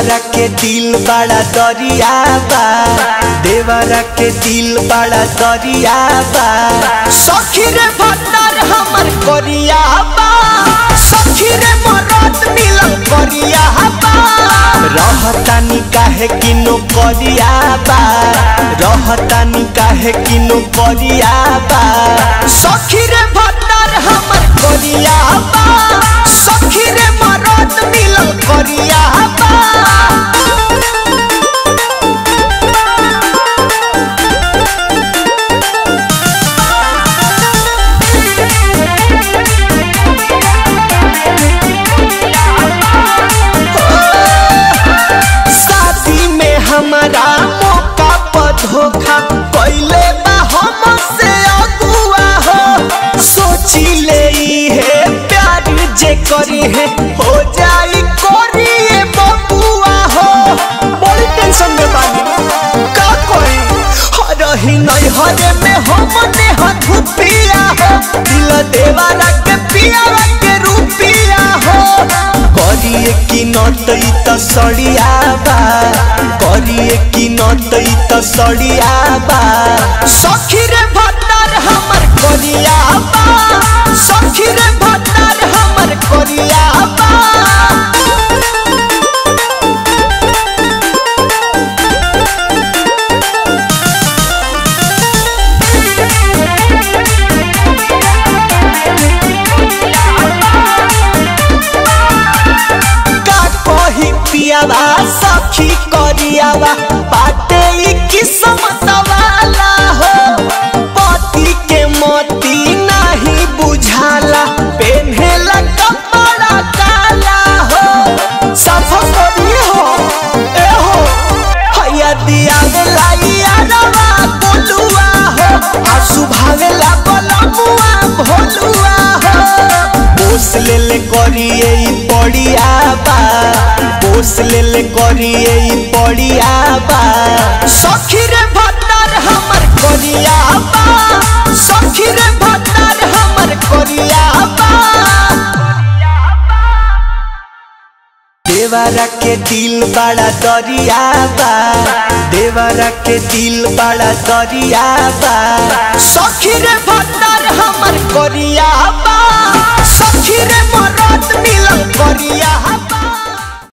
देवरा के दिल बड़ा दरिया बा देवरा के दिल बड़ा दरिया बा सखी रे भत्तर हमर करिया बा सखी रे मरद मिलन करिया बा रहतानी काहे किनो करिया बा रहतानी काहे किनो करिया बा सखी रे भत्तर हमर करिया बा सखी रे मरद मिलन करिया बा शादी में हमारा मौका पर धोखा कैले बा हमसे अगुआ हो सोची ले है प्यार जे करी है हो जाई करिए बबुआ हो बड़ी टेंशन में बानी का कोई हरही नहीं हरे में हमने हथुपिया हो दिल देवारा के पिया के रूपिया हो करिए कि नटई त सड़िया बा करिए कि नटई त सड़िया बा सखी रे भत्तर हमर करिया बा सखी रे भत्तर हमर करिया बा का कही पियावा सखी करियावा बाटे ई किस्मत वाला हो पति के मोती नहीं बुझाला पेन्हेला कपड़ा काला हो सफा करिए हो ए हो हैया दिया वेला यारवा बोलुआ हो आसु भावेला बलमुआ भोलुआ हो बोस ले ले करिए ई पड़िया बा बोस ले ले करिए ई पड़िया बा सखी रे भत्तर हमर करिया बा सखी रे भत्तर हमर करिया बा देवरा के दिल बड़ा दरिया बा देवरा के दिल बड़ा दरिया बा सखी रे भत्तर हमर करिया बा